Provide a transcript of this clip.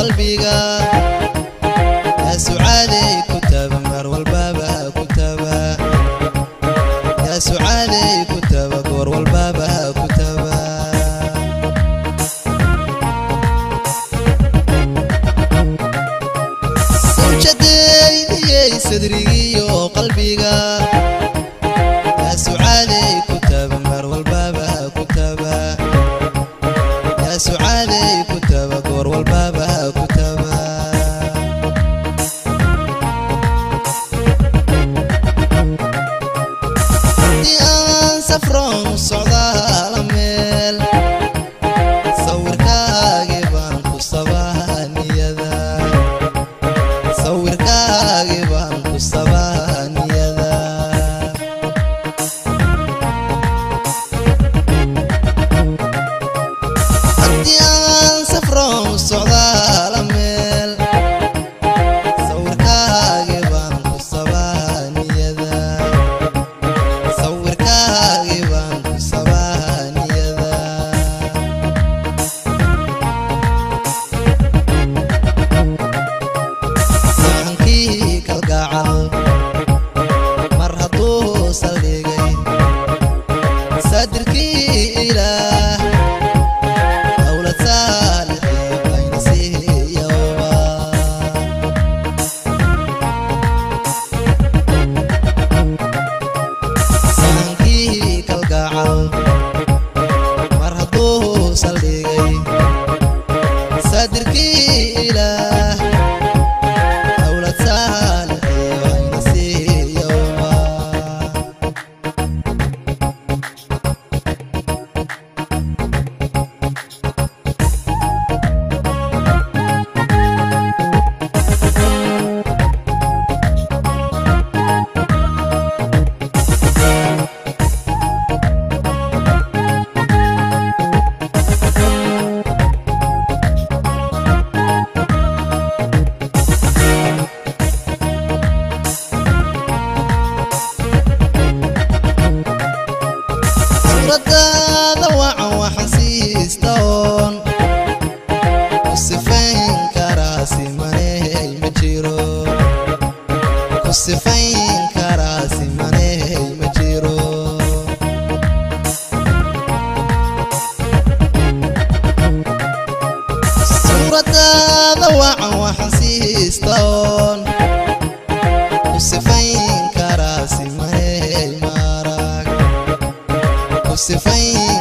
qalbiga yaa sucaadey ku taba mar walbaba ku taba yaa sucaadey ku taba goor walbaba ku taba sawjadeydiyey sadrigiyo qalbiga yaa sucaadey ku taba mar walbaba ku taba yaa sucaadey ku taba goor walbaba ku taba haddii aan safroon u socdaala meel sawirkaagi baan ku sabaa niyada sawirkaagi baan ku sabaa niyada haddii aan safroon u socdaala meel sawirkaagi baan ku sabaa niyada sawirkaagi baan ku sabaa niyada sahankii kalgacal mar hadduu saldhigay saadirkii ilaah dowlad saalixii bayna siiyowba sahankii kalgacal mar hadduu saldhigay saadirkii ilaah dowlad saalixii bayna siiyowba suuradaada wacan waxaan siista oon ku sifayn karaa simaney ma jiro ku sifayn karaa simaney ma jiro suuradaada wacan waxaan siista oon ku sifayn karaa simaney marag ku sifayn